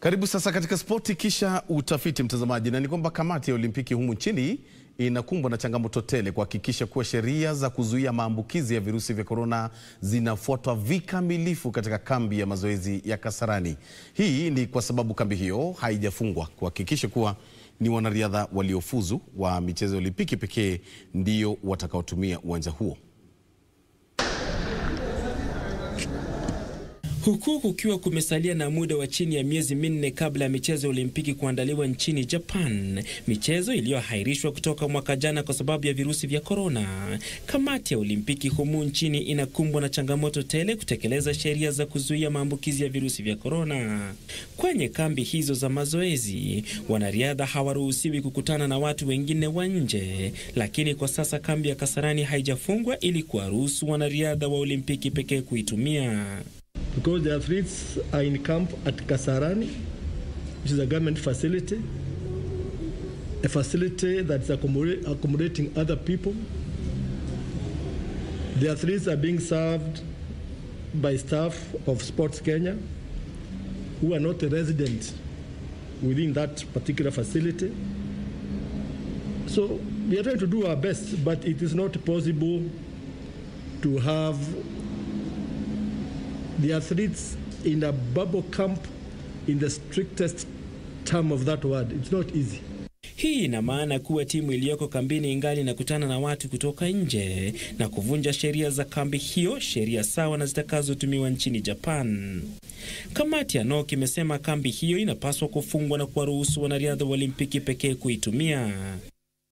Karibu sasa katika spoti kisha utafiti, mtazamaji, na ni kwamba kamati ya Olimpiki humu nchini inakumbwa na changamoto tele kuhakikisha kuwa sheria za kuzuia maambukizi ya virusi vya korona zinafuatwa vikamilifu katika kambi ya mazoezi ya Kasarani. Hii ni kwa sababu kambi hiyo haijafungwa kuhakikisha kuwa ni wanariadha waliofuzu wa michezo ya Olimpiki pekee ndio watakaotumia uwanja huo. Huku kukiwa kumesalia na muda wa chini ya miezi minne kabla ya michezo ya Olimpiki kuandaliwa nchini Japan, michezo iliyoahirishwa kutoka mwaka jana kwa sababu ya virusi vya korona, kamati ya Olimpiki humu nchini inakumbwa na changamoto tele kutekeleza sheria za kuzuia maambukizi ya virusi vya korona. Kwenye kambi hizo za mazoezi, wanariadha hawaruhusiwi kukutana na watu wengine wa nje, lakini kwa sasa kambi ya Kasarani haijafungwa ili kuwaruhusu wanariadha wa Olimpiki pekee kuitumia. because the athletes are in camp at Kasarani, which is a government facility, a facility that's accommodate, accommodating other people. The athletes are being served by staff of Sports Kenya who are not a resident within that particular facility. So we are trying to do our best, but it is not possible to have the athletes in a bubble camp in the strictest term of that word. It's not easy. Hii ina maana kuwa timu iliyoko kambini ingali inakutana na watu kutoka nje na kuvunja sheria za kambi hiyo, sheria sawa na zitakazotumiwa nchini Japan. Kamati ya NOC imesema kambi hiyo inapaswa kufungwa na kuwaruhusu wanariadha wa Olimpiki pekee kuitumia.